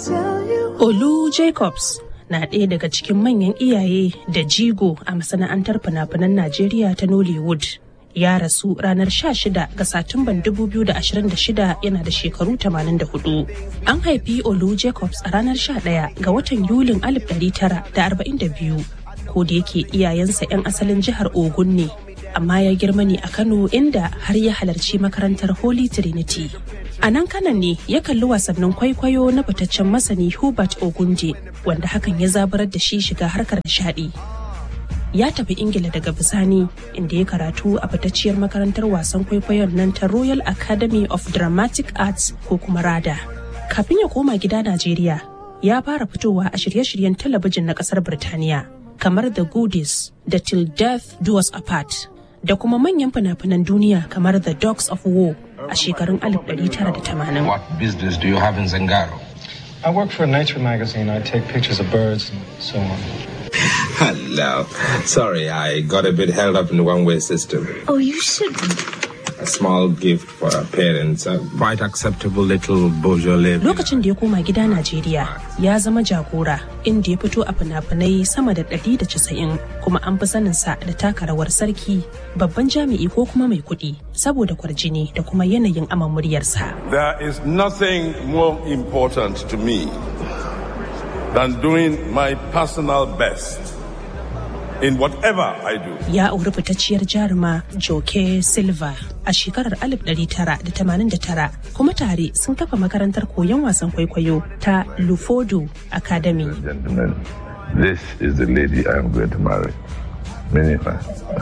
Olu Jacobs na ɗaya daga cikin manyan iyaye da jigo a masana'antar fina-finan Najeriya ta Nollywood. Ya rasu ranar 16 ga Satumban 2026 yana da shekaru 84. An haifi Olu Jacobs a ranar 11 ga watan Yulin 1942. Ko da yake iyayensa 'yan asalin jihar Ogun ne, amma ya girma ne a Kano inda har ya halarci makarantar Holy Trinity. A nan kanan ne ya kalli wasannin kwaikwayo na fitaccen masani Hubert Ogunje wanda hakan ya zaburar da shi shiga harkar nishadi. Ya tafi Ingila daga bisani inda ya karatu a fitacciyar makarantar wasan kwaikwayon nan ta Royal Academy of Dramatic Arts ko kuma RADA. Kafin ya koma gida Najeriya, ya fara fitowa a shirye-shiryen talabijin na kasar Birtaniya kamar The Goodies da Till Death Do Us Apart da kuma manyan fina-finan duniya kamar The Dogs of War a shekarun 1980. What business do you have in Zangaro? I work for a nature magazine. I take pictures of birds and so on. Hello. Sorry, I got a bit held up in the one way system. Oh, you shouldn't. A small gift for our parents. A quite acceptable little Beaujolais. Lokacin da ya koma gida Najeriya ya zama jagora inda ya fito a fina-finai sama da 190 kuma an fi saninsa da taka rawar sarki babban jami'i ko kuma mai kuɗi saboda kwarjini da kuma yanayin aman muryarsa. There is nothing more important to me than doing my personal best in whatever I do. Ya auri fitacciyar jaruma Joke Silva a shekarar 1989 kuma tare sun kafa makarantar koyon wasan kwaikwayo ta Lufodo Academy. Gentlemen, this is the lady I am going to marry. Minifa.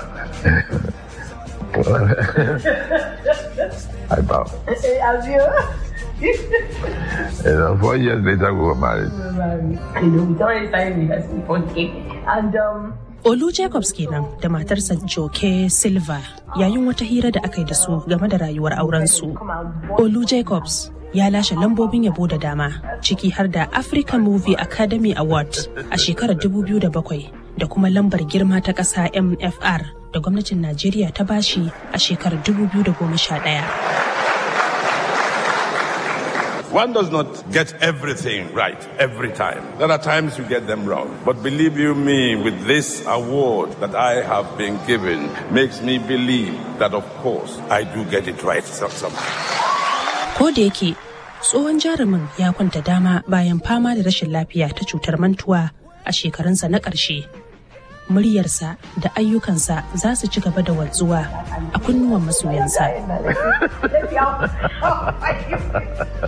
I bow. You know, four years later, we were married. I know, we already started rehearsing for cake. And, um, Olu Jacobs kenan da matarsa Joke Silva yayin wata hira da aka yi da su game da rayuwar aurensu. Olu Jacobs ya lashe lambobin yabo da dama ciki har da African Movie Academy Award a shekarar 2007 da kuma lambar girma ta ƙasa MFR da gwamnatin Najeriya ta bashi a shekarar 2011. One does not get everything right every time. There are times you get them wrong. But believe you me, with this award that I have been given, makes me believe that, of course, I do get it right some- somehow. Ko da yake tsohon jarumin ya kwanta dama bayan fama da rashin lafiya ta cutar mantuwa a shekarunsa na ƙarshe. Muryarsa da ayyukansa za su ci gaba da wanzuwa a kunnuwan masoyansa.